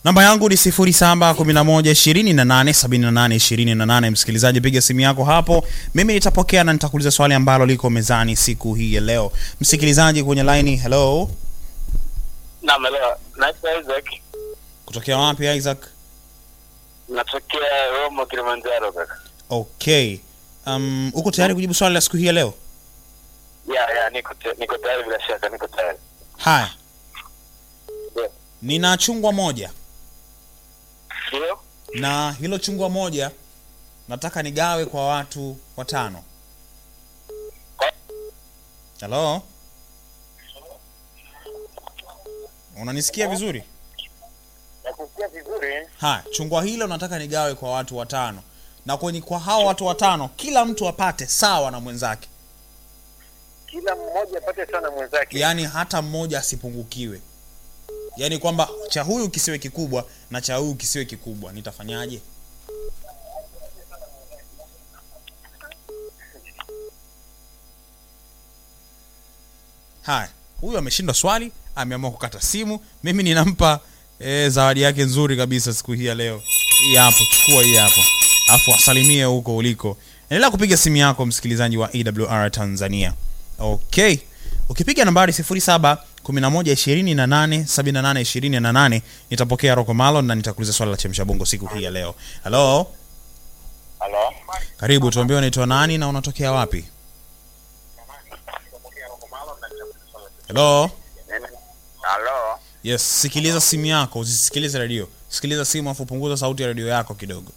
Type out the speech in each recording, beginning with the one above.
namba yangu ni 0711287828 msikilizaji piga simu yako hapo mimi nitapokea na nitakuuliza swali ambalo liko mezani siku hii ya leo msikilizaji kwenye laini hello Naam, leo naitwa Isaac, kutokea wapi isaac natokea Romo, Kilimanjaro kaka. okay um, uko tayari kujibu swali la siku hii ya leo Ya ya, niko te- niko tayari, bila shaka niko tayari. haya Ndio. nina chungwa moja Ndio, na hilo chungwa moja nataka nigawe kwa watu watano halo unanisikia vizuri nakusikia vizuri. haya chungwa hilo nataka nigawe kwa watu watano na kwenye kwa hao watu watano kila mtu apate sawa na mwenzake Kila mmoja apate sana mwenzake. yaani hata mmoja asipungukiwe yaani kwamba cha huyu kisiwe kikubwa na cha huyu kisiwe kikubwa nitafanyaje haya huyu ameshindwa swali ameamua kukata simu mimi ninampa e, zawadi yake nzuri kabisa siku hii ya leo hii hapo chukua hii hapo alafu wasalimie huko uliko endelea kupiga simu yako msikilizaji wa awr tanzania okay ukipiga nambari 0711287828 nitapokea roko malon na nitakuuliza swali la chemsha bongo siku hii ya leo halo Halo. karibu tuambie unaitwa nani na unatokea wapi halo Halo. yes sikiliza simu yako usisikilize redio sikiliza simu afu punguza sauti ya redio yako kidogo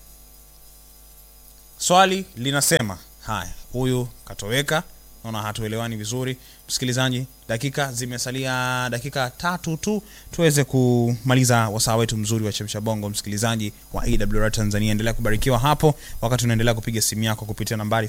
swali linasema haya huyu katoweka naona hatuelewani vizuri msikilizaji dakika zimesalia dakika tatu tu tuweze kumaliza wasaa wetu mzuri wa chemsha bongo msikilizaji wa awr tanzania endelea kubarikiwa hapo wakati unaendelea kupiga simu yako kupitia nambari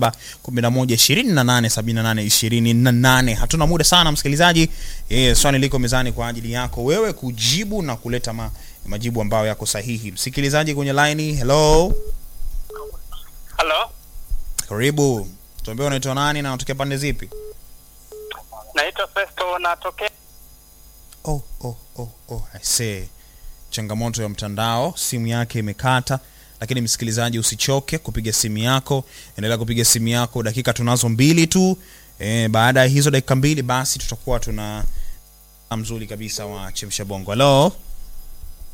0711287828 hatuna muda sana msikilizaji e, swali liko mezani kwa ajili yako wewe kujibu na kuleta ma, majibu ambayo yako sahihi msikilizaji kwenye laini hello Halo. karibu tuambie unaitwa nani na unatokea pande zipi Naitwa Festo, natokea oh, oh, oh, oh, I see. changamoto ya mtandao simu yake imekata lakini msikilizaji usichoke kupiga simu yako endelea kupiga simu yako dakika tunazo mbili tu e, baada ya hizo dakika mbili basi tutakuwa tuna mzuri kabisa wa chemsha bongo halo